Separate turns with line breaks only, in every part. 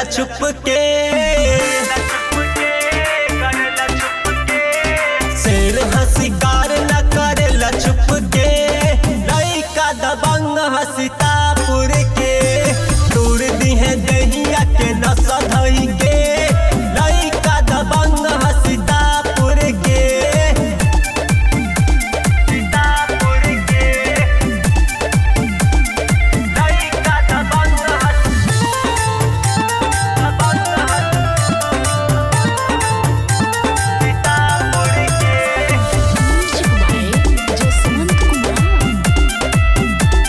करेला छुप के शेर हसिकार न करेला छुप के लइका दबंग हसितापुर के तोड़ दिहे दहिया के नस धई के लइका दबंग हसितापुर के सीतापुर के लइका दबंग हस दबंग हस सीतापुर के
Music by Jaswant Kumar.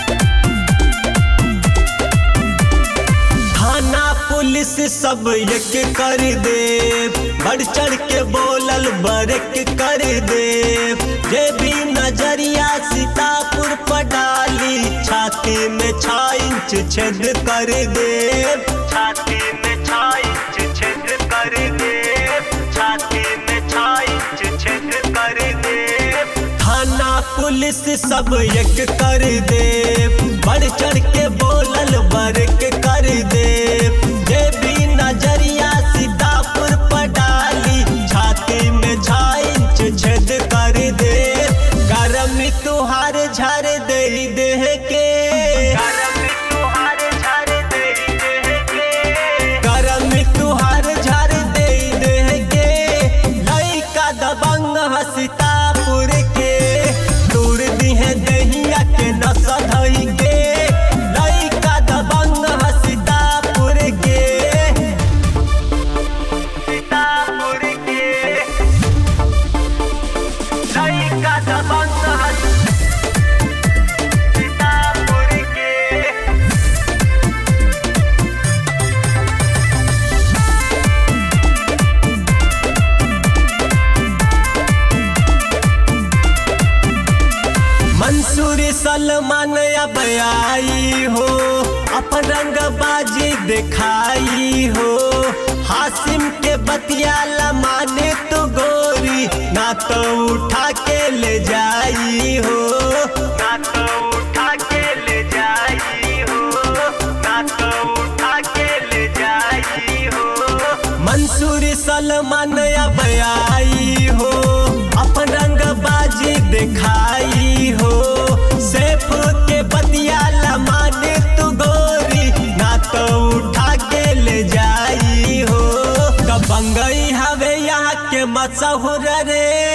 थाना पुलिस सब एक कर दे बढ़ चढ़ के बोलल बरक कर दे जे भी नजरिया सीतापुर पर डाली छाती में छा इंच छेद कर दे छाती में छा इंच छेद कर दे छाती में छा इंच छेद कर दे थाना पुलिस सब एक कर दे बढ़ चढ़ के बोलल बरक कर दे जे भी नजरिया सीतापुर पर डाली छाती में छा इंच छेद कर दे गरम तुहार झर दे देह के गरम तुहार झर दे देह के गरम तुहार झर दे देह के लइका दबंग हसितापुर के तोड़ दिहे दहिया के नस धई के लइका दबंग हसितापुर के सीतापुर के लइका दबंग हस सीतापुर के मंसूरी सलमान अब आई हो अपन रंग बाजी दिखाई हो हासिम के बतियाला माने तो गोरी ना तो उठा के ले जाई हो ना तो उठा के ले जाई हो ना तो उठा के ले जाई हो मंसूरी सलमान अब आई हो अपन रंग बाजी दिखाई हो सैफ के बतियाला माने तू गोरी ना तो उठा के ले जाई हो दबंगई हवे यहाँ के मशहूर रे